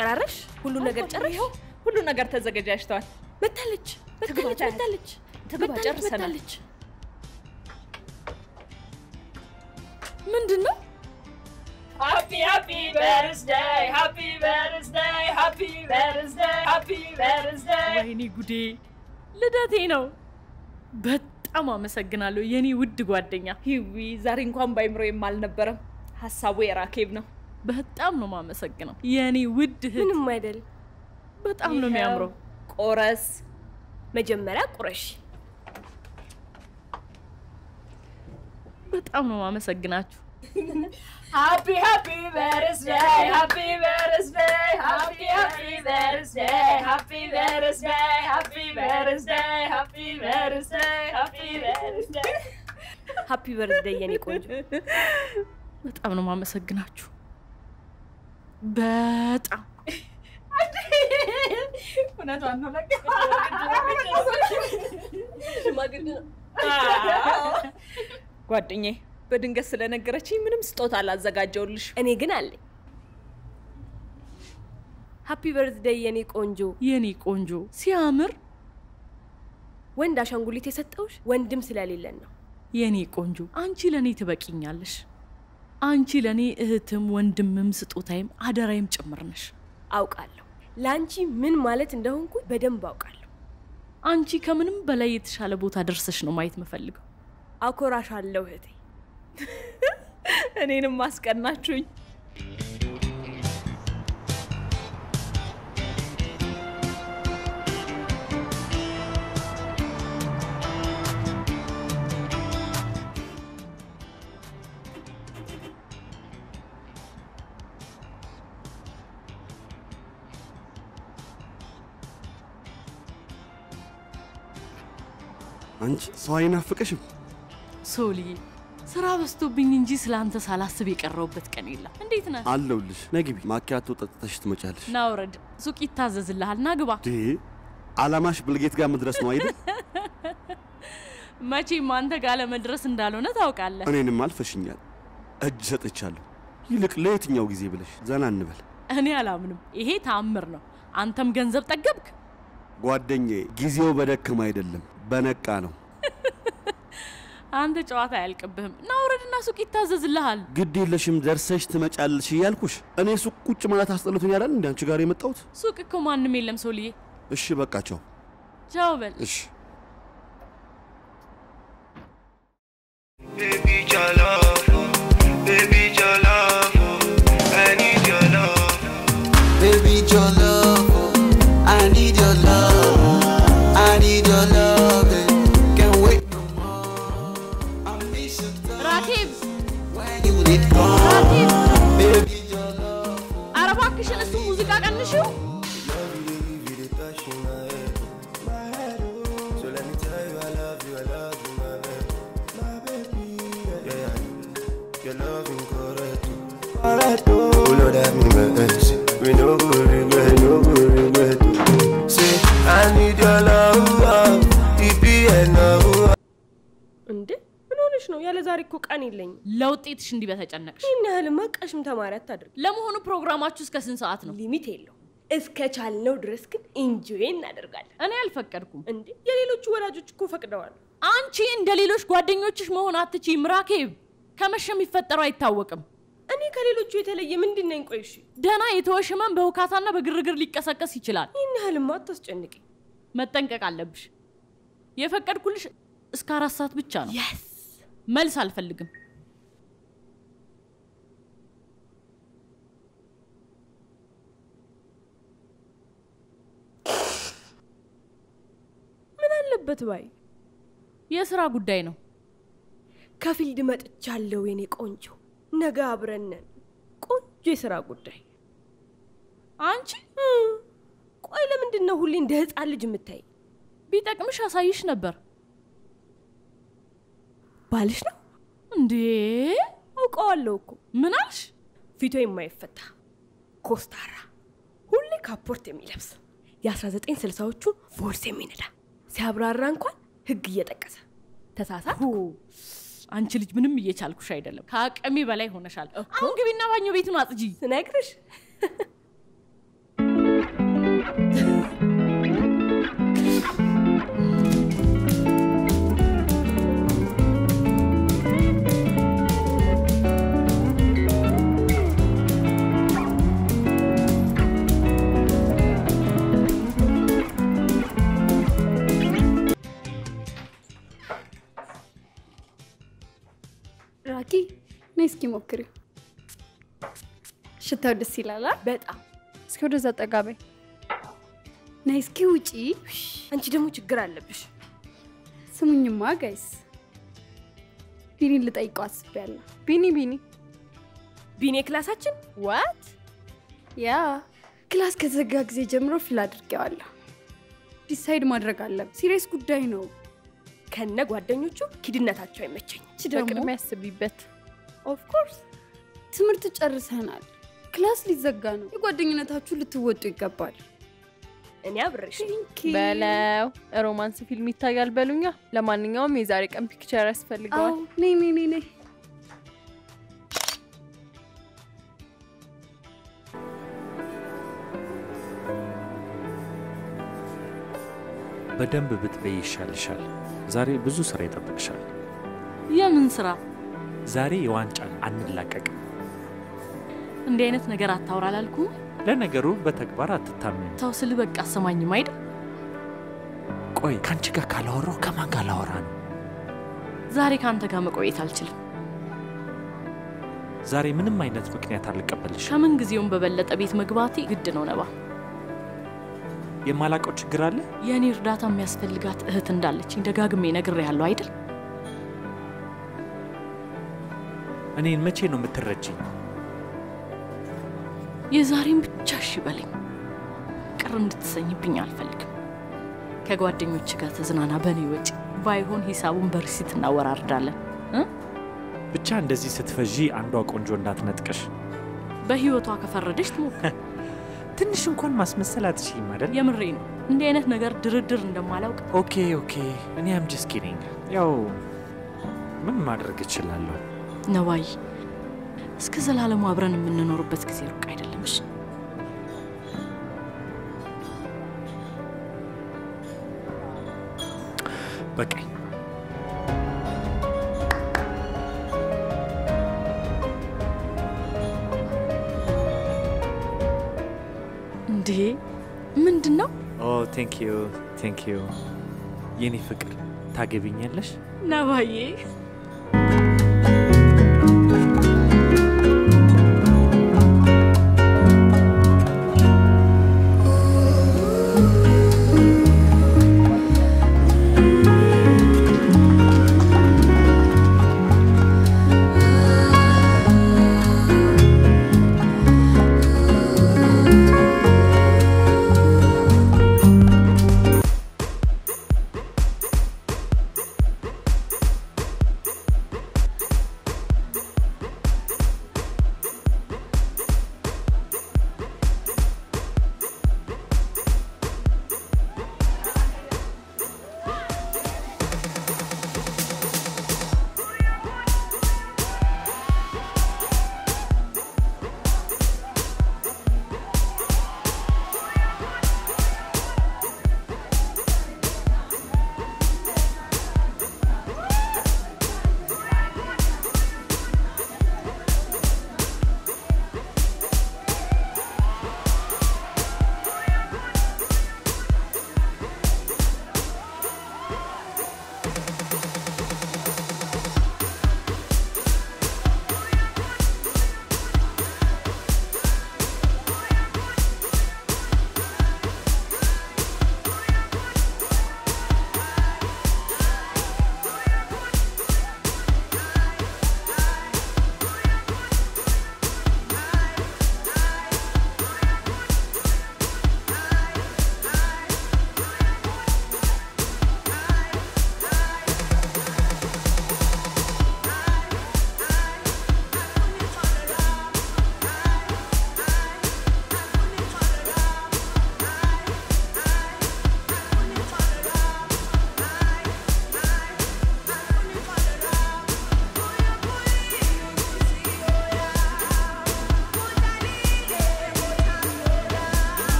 ጨራረሽ? ሁሉን ነገር ጨረሽ? ሁሉ ነገር ተዘገጃጅተዋል። መታለች መታለች ትግባ፣ መታለች ትግባ፣ መታለች ጨርሰናል። መታለች። ምንድን ነው? ሃፒ ሃፒ በርዝደይ ሃፒ በርዝደይ ሃፒ በርዝደይ ሃፒ በርዝደይ። ወይኔ ጉዴ ልደቴ ነው። በጣም አመሰግናለሁ የኔ ውድ ጓደኛ ሂዊ። ዛሬ እንኳን ባይምሮ አልነበረም። ሀሳቡ የራኬብ ነው። በጣም ነው ማመሰግነው የኔ ውድ እህት። ምንም አይደል። በጣም ነው የሚያምረው። ቆረስ መጀመሪያ ቁረሽ። በጣም ነው ማመሰግናችሁ። ሃፒ ሃፒ በርዝደይ ሃፒ በርዝደይ ሃፒ ሃፒ በርዝደይ ሃፒ በርዝደይ ሃፒ በርዝደይ ሃፒ በርዝደይ ሃፒ በርዝደይ ሃፒ በርዝደይ የኔ ቆንጆ። በጣም ነው ማመሰግናችሁ። በጣም እውነቷን ነው። ጓደኛዬ በድንገት ስለነገረችኝ ምንም ስጦታ አላዘጋጀውልሽ። እኔ ግን አለኝ። ሃፒ በርዝደይ የኔ ቆንጆ። የኔ ቆንጆ ሲያምር። ወንድ አሻንጉሊት የሰጠውሽ ወንድም ስለሌለን ነው። የኔ ቆንጆ አንቺ ለእኔ ትበቂኛለሽ። አንቺ ለእኔ እህትም ወንድምም ስጦታይም አደራይም ጭምር ነሽ። አውቃለሁ ለአንቺ ምን ማለት እንደሆንኩ በደንብ አውቃለሁ። አንቺ ከምንም በላይ የተሻለ ቦታ ደርሰሽ ነው ማየት የምፈልገው። አኮራሻለሁ እህቴ። እኔንም አስቀናችሁኝ። አንቺ ሰው አይናፍቅሽም? ሶልዬ ስራ በዝቶብኝ እንጂ ስለ አንተ ሳላስብ የቀረውበት ቀን የለም። እንዴት ነህ? አለሁልሽ። ነይ ግቢ፣ ማኪያቶ ጠጥተሽ ትመጫለሽ። ና ውረድ፣ ሱቅ ይታዘዝልሃል። ና ግባ። ዴ አላማሽ ብልጌት ጋር መድረስ ነው አይደል? መቼም አንተ ጋር ለመድረስ እንዳልሆነ ታውቃለህ። እኔንም አልፈሽኛል። እጅ ሰጥቻለሁ። ይልቅ ለየትኛው ጊዜ ብለሽ ዘና እንበል። እኔ አላምንም። ይሄ ተአምር ነው። አንተም ገንዘብ ጠገብክ። ጓደኛዬ፣ ጊዜው በደክም አይደለም በነቃ ነው። አንተ ጨዋታ አያልቅብህም። ና ውረድና ሱቅ ይታዘዝልሃል። ግድ የለሽም ደርሰሽ ትመጫለሽ እያልኩሽ እኔ ሱቅ ቁጭ ማለት አስጠልቶኝ ያላል እንደ አንቺ ጋር የመጣሁት። ሱቅ እኮ ማንም የለም ሶልዬ። እሺ በቃ ቻው። ቻው በል። እሺ Baby, your love, baby, your love, I need your love. Baby, your love, oh, I need your love, I need your love, eh. can't wait no more. I miss you ራኬብ when you did come. ራኬብ፣ Baby, your love, ኧረ እባክሽን እሱ ሙዚቃ ቀንሽው። You dey touch in my head, my head, oh. So let me tell you, I love you, I love you, my baby, my baby. Yeah, yeah, your loving correct, oh. correct, oh. Oh Lord, have mercy. We no go regret, no go regret. oh. Say, I need your love, oh. It be enough. oh. እንዴ ምን ሆነሽ ነው? ያለ ዛሬ እኮ ቀን የለኝም። ለውጤትሽ እንዲህ በተጨነቅሽ። ይህን ያህልማ ቀሽም ተማሪ አታድርግ። ለመሆኑ ፕሮግራማችሁ እስከ ስንት ሰዓት ነው? ሊሚት የለው። እስከ ቻልነው ድረስ ግን ኢንጆይ እናደርጋለን። እኔ አልፈቀድኩም። እንዴ የሌሎቹ ወላጆች እኮ ፈቅደዋል። አንቺ እንደ ሌሎች ጓደኞችሽ መሆን አትችይም ራኬብ። ከመሸ የሚፈጠረው አይታወቅም። እኔ ከሌሎቹ የተለየ ምንድን ነኝ? ቆይ እሺ፣ ደህና የተወሽ ህመም በውካታና በግርግር ሊቀሰቀስ ይችላል። ይህን ያህልማ አታስጨንቂ። መጠንቀቅ አለብሽ። የፈቀድኩልሽ እስከ አራት ሰዓት ብቻ ነው። የስ መልስ አልፈልግም። ምን አለበት ባይ የስራ ጉዳይ ነው። ከፊልድ መጥቻለሁ የኔ ቆንጆ። ነገ አብረን ነን። ቆንጆ የስራ ጉዳይ። አንቺ እም፣ ቆይ ለምንድን ነው ሁሌ እንደ ህፃን ልጅ የምታይ? ቢጠቅምሽ አሳይሽ ነበር ባልሽ ነው እንዴ? አውቀዋለሁ እኮ ምን አልሽ? ፊቱ የማይፈታ ኮስታራ፣ ሁሌ ካፖርት የሚለብስ የ1960ዎቹ ፎርስ የሚነዳ ሲያብራራ እንኳን ህግ እየጠቀሰ ተሳሳት ሁ፣ አንቺ ልጅ ምንም እየቻልኩሽ አይደለም። ከአቅሜ በላይ ሆነሻል። አሁን ግቢና ባኞ ቤቱን አጽጂ። ስነግርሽ ነይ እስኪ ሞክሪው። ሽታው ደስ ይላል። አ? በጣም እስኪ ወደዛ ጠጋ በይ። ነይ እስኪ ውጪ። አንቺ ደግሞ ችግር አለብሽ። ስሙኝማ ጋይስ፣ ቢኒን ልጠይቀው አስቤያለሁ። ቢኒ ቢኒ ቢኔ ክላሳችን ዋት ያ ክላስ ከተዘጋ ጊዜ ጀምሮ ፊል አድርጌዋለሁ። ዲሳይድ ማድረግ አለብን። ሲሪየስ ጉዳይ ነው። ከነ ጓደኞቹ ኪድነታቸው አይመቸኝም። እቺ ደግሞ በቅድሚያ ያስቢበት። ኦፍኮርስ ትምህርት ጨርሰናል። ክላስ ሊዘጋ ነው። የጓደኝነታችሁ ልትወጡ ይገባል። እኔ አብሬሽ በለው ሮማንስ ፊልም ይታያል በሉኛ። ለማንኛውም የዛሬ ቀን ፒክቸር ያስፈልገዋል። አዎ፣ ነይ ነይ ነይ ነይ። በደንብ ብትበይ ይሻልሻል። ዛሬ ብዙ ስራ ይጠብቅሻል። የምን ስራ? ዛሬ የዋንጫን አንላቀቅም። እንዲህ አይነት ነገር አታውራ አላልኩም? ለነገሩ በተግባር አትታመኝ። ተው ስል በቃ አሰማኝም አይደል? ቆይ ከአንቺ ጋር ካላወራው ከማን ጋር ላወራ ነው? ዛሬ ከአንተ ጋር መቆየት አልችልም። ዛሬ ምንም አይነት ምክንያት አልቀበልሽ። ከምን ጊዜውም በበለጠ ቤት መግባቴ ግድ ነው። ነባ የማላቀው ችግር አለ? የእኔ እርዳታ የሚያስፈልጋት እህት እንዳለችኝ ደጋግሜ ነግሬሃለሁ አይደል? እኔን መቼ ነው የምትረጅኝ? የዛሬን ብቻ እሺ በለኝ። ቅር እንድትሰኝብኝ አልፈልግም። ከጓደኞች ጋር ተዝናና በእኔ ወጪ። ባይሆን ሂሳቡን በሪሲት እናወራርዳለን። እ? ብቻ እንደዚህ ስትፈዢ አንዷ ቆንጆ እንዳትነጥቀሽ። በህይወቷ ከፈረደች ትሞክር። ትንሽ እንኳን ማስመሰል አትችይም አይደል? የምሬ ነው። እንዲህ አይነት ነገር ድርድር እንደማላውቅ ኦኬ ኦኬ፣ እኔ አም ጀስት ኪዲንግ። ያው ምን ማድረግ እችላለሁ? ነዋይ፣ እስከ ዘላለሙ አብረን የምንኖርበት ጊዜ ሩቅ አይደለም። እሺ በቃኝ። እንዴ ምንድን ነው ኦ ቴንክ ዩ ቴንክ ዩ የኔ ፍቅር ታገቢኛለሽ? ነባዬ?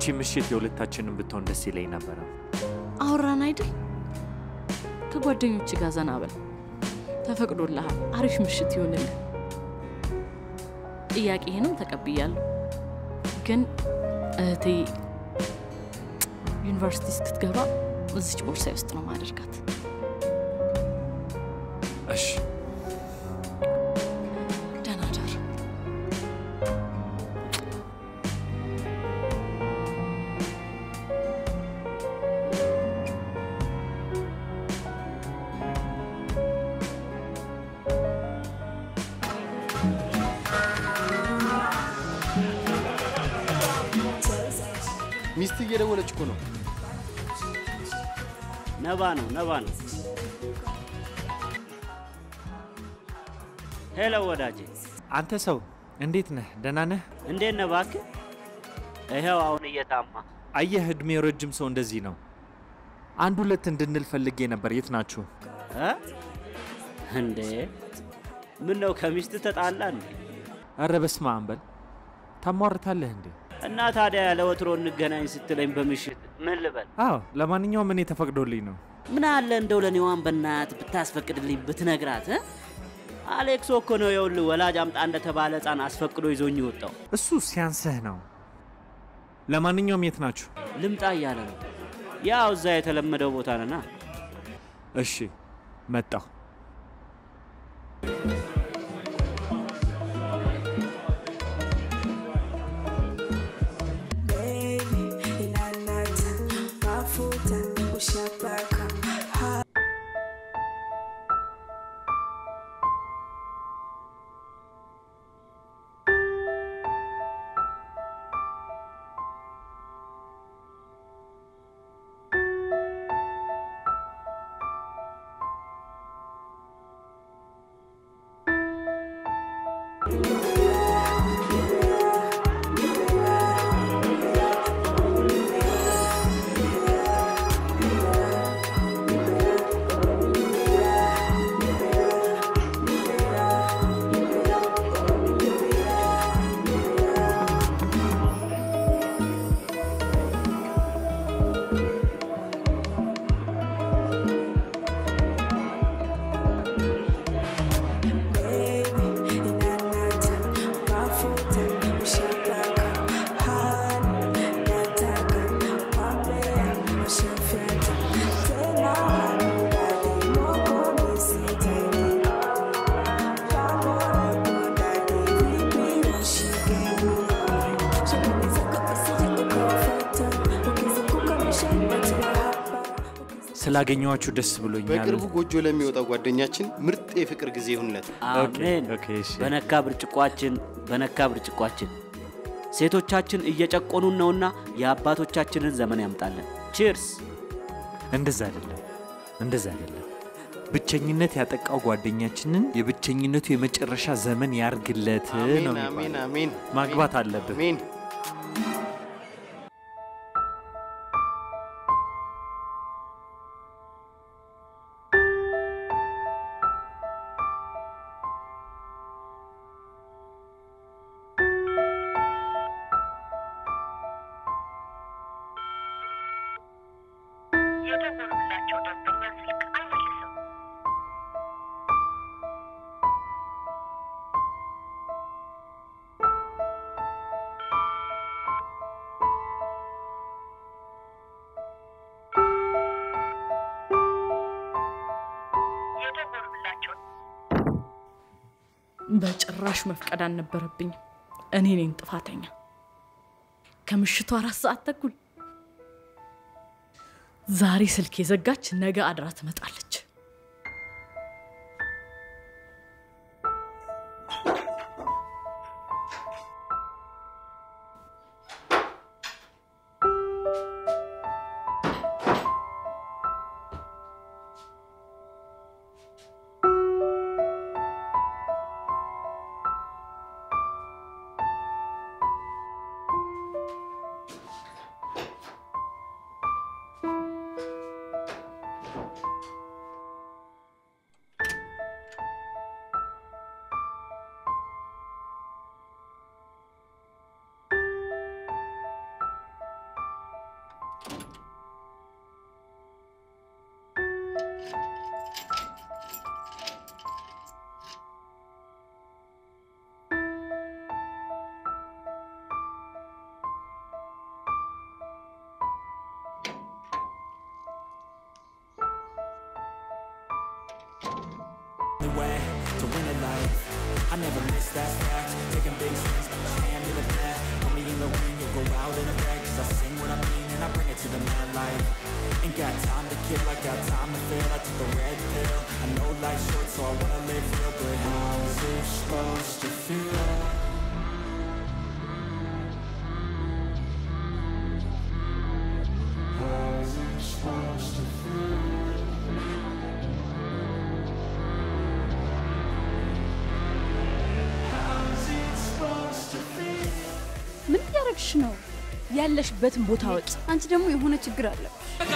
እቺ ምሽት የሁለታችንን ብትሆን ደስ ይለኝ ነበረ። አወራን አይደል? ከጓደኞች ጋር ዘና በል። ተፈቅዶልሃል። አሪፍ ምሽት ይሆንልህ። ጥያቄህንም ተቀብያለሁ። ግን እህቴ ዩኒቨርሲቲ እስክትገባ እዚች ቦርሳዬ ውስጥ ነው ማደርጋት። እሺ ደህና ደር። ሚስት እየደወለች እኮ ነው። ነባ ነው ነባ ነው። ሄሎ ወዳጄ፣ አንተ ሰው እንዴት ነህ? ደህና ነህ? እንዴት ነህ እባክህ? ይኸው አሁን እየታማ አየህ፣ እድሜው ረጅም ሰው እንደዚህ ነው። አንድ ሁለት እንድንል ፈልጌ ነበር። የት ናችሁ? እ? እንዴ ምን ነው ከሚስት ተጣላ እንዴ? ኧረ በስመ አብ በል። ታሟርታለህ እንዴ? እና ታዲያ ያለ ወትሮ እንገናኝ ስትለኝ በምሽት ምን ልበል? አዎ፣ ለማንኛውም እኔ ተፈቅዶልኝ ነው። ምን አለ እንደው ለኔዋን በናት ብታስፈቅድልኝ ብትነግራት እ? አሌክሶ እኮ ነው የውልህ ወላጅ አምጣ እንደተባለ ህፃን አስፈቅዶ ይዞኝ ወጣው። እሱ ሲያንስህ ነው። ለማንኛውም የት ናችሁ? ልምጣ እያለ ነው። ያው እዛ የተለመደው ቦታ ነና። እሺ መጣሁ። ስላገኘኋችሁ ደስ ብሎኛል። በቅርቡ ጎጆ ለሚወጣው ጓደኛችን ምርጥ የፍቅር ጊዜ ይሁንለት። አሜን። ኦኬ፣ እሺ። በነካ ብርጭቋችን በነካ ብርጭቋችን ሴቶቻችን እየጨቆኑን ነውና የአባቶቻችንን ዘመን ያምጣለን። ቺርስ። እንደዛ አይደለም፣ እንደዛ አይደለም። ብቸኝነት ያጠቃው ጓደኛችንን የብቸኝነቱ የመጨረሻ ዘመን ያርግለት ነው አሜን የሚባለው። አሜን አሜን ማግባት አለብን። አሜን። የደወሉላቸው ደንበኛ ስልክ አይመልስም። የደወሉላቸው በጭራሽ መፍቀድ አልነበረብኝም። እኔ ነኝ ጥፋተኛ። ከምሽቱ አራት ሰዓት ተኩል ዛሬ ስልክ የዘጋች ነገ አድራ ትመጣለች። The way to win at life. I never miss that fact. Taking big swings, got my hand in the bat. Put me in the ring, you'll go out in a bag. Cause I sing what I mean and I bring it to the mad light. Ain't got time to kill, I got time to feel. I took the red pill. I know life's short, so I wanna live real. But how's it supposed to feel? How's it supposed to feel? How's it supposed to feel? ምን እያደረግሽ ነው? ያለሽበትን ቦታ ወጭ። አንቺ ደግሞ የሆነ ችግር አለብሽ።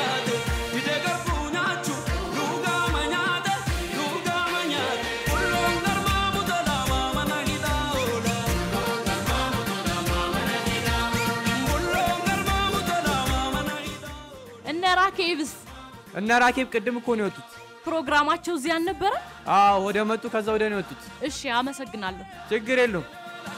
እነ ራኬብስ እነ ራኬብ ቅድም እኮ ነው የወጡት። ፕሮግራማቸው እዚህ አልነበረ? አዎ ወደ መጡ ከዛ ወደ ነው የወጡት። እሺ፣ አመሰግናለሁ። ችግር የለውም።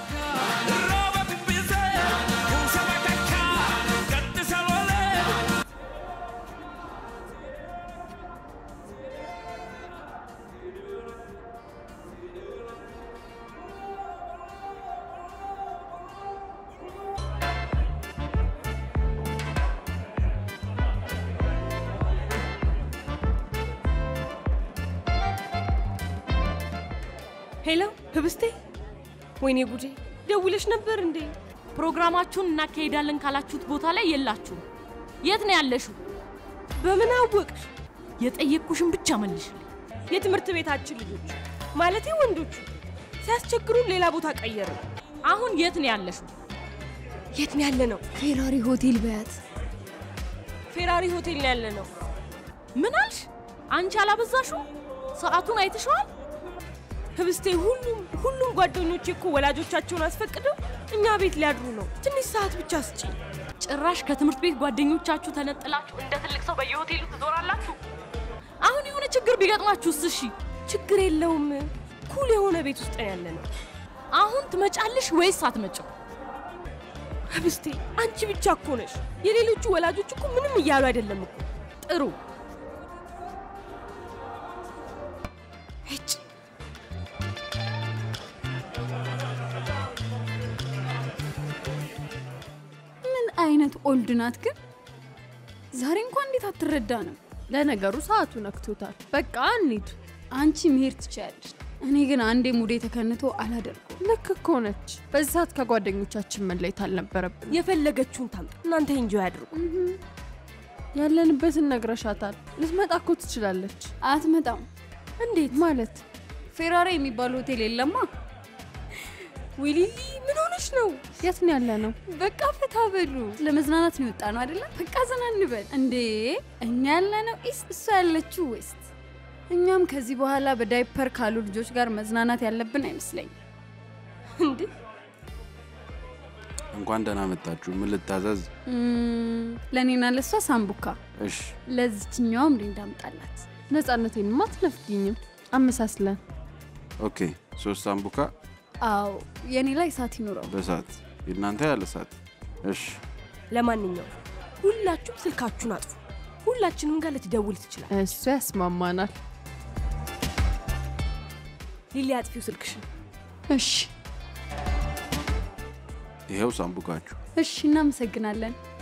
ሄሎ ህብስቴ፣ ወይኔ ጉዴ! ደውለሽ ነበር እንዴ? ፕሮግራማችሁን እናካሄዳለን ካላችሁት ቦታ ላይ የላችሁም። የት ነው ያለሽው? በምን አወቅሽ? የጠየቅኩሽን ብቻ መልሽልኝ። የትምህርት ቤታችን ልጆች ማለቴ ወንዶቹ ሲያስቸግሩን ሌላ ቦታ ቀየሩ። አሁን የት ነው ያለሽው? የት ነው ያለ ነው? ፌራሪ ሆቴል በያት። ፌራሪ ሆቴል ነው ያለ ነው። ምን አልሽ? አንቺ አላበዛሽው? ሰዓቱን አይተሽዋል? ህብስቴ፣ ሁሉም ሁሉም ጓደኞቼ እኮ ወላጆቻቸውን አስፈቅደው እኛ ቤት ሊያድሩ ነው። ትንሽ ሰዓት ብቻ ስጪኝ። ጭራሽ ከትምህርት ቤት ጓደኞቻችሁ ተነጥላችሁ እንደ ትልቅ ሰው በየሆቴሉ ትዞራላችሁ። አሁን የሆነ ችግር ቢገጥማችሁስ? እሺ ችግር የለውም። ኩል የሆነ ቤት ውስጥ ነው ያለ ነው። አሁን ትመጫለሽ ወይስ አትመጭም? ህብስቴ፣ አንቺ ብቻ እኮ ነሽ። የሌሎቹ ወላጆች እኮ ምንም እያሉ አይደለም እኮ። ጥሩ ሄጭ ምን አይነት ኦልድ ናት ግን! ዛሬ እንኳን እንዴት አትረዳ ነው? ለነገሩ ሰዓቱ ነክቶታል። በቃ እንሂድ። አንቺ መሄድ ትችያለሽ። እኔ ግን አንዴ ሙዴ ተከንቶ አላደርገው። ልክ እኮ ነች። በዚህ ሰዓት ከጓደኞቻችን መለየት አልነበረብን። የፈለገችውን ታምጣ፣ እናንተ እንጆ ያድርጉ። ያለንበትን ነግረሻታል። ልትመጣ እኮ ትችላለች። አትመጣም። እንዴት ማለት? ፌራሪ የሚባል ሆቴል የለማ። ዊሊሊ ምን ሆነሽ ነው? የት ነው ያለ ነው? በቃ ፈታ በሉ። ለመዝናናት ነው የወጣ ነው አይደለም? በቃ ዘና እንበል። እንዴ እኛ ያለ ነው ኢስት፣ እሷ ያለችው ዌስት። እኛም ከዚህ በኋላ በዳይፐር ካሉ ልጆች ጋር መዝናናት ያለብን አይመስለኝም። እንዴ እንኳን ደህና መጣችሁ። ምን ልታዘዝ? እም፣ ለእኔና ለእሷ ሳምቡካ፣ እሽ፣ ለዚችኛውም ሊንዳ አምጣላት። ነፃነቴንማ አትነፍጊኝም። አመሳስለን ኦኬ። ሶስት ሳምቡካ አዎ የኔ ላይ እሳት ይኑረው። በሳት የእናንተ ያለ ሳት። እሽ፣ ለማንኛውም ሁላችሁም ስልካችሁን አጥፉ። ሁላችንም ጋር ልትደውል ትችላል። እሱ ያስማማናል። ሊሊ አጥፊው ስልክሽን። እሺ ይኸው ሳምቡካችሁ። እሺ፣ እናመሰግናለን።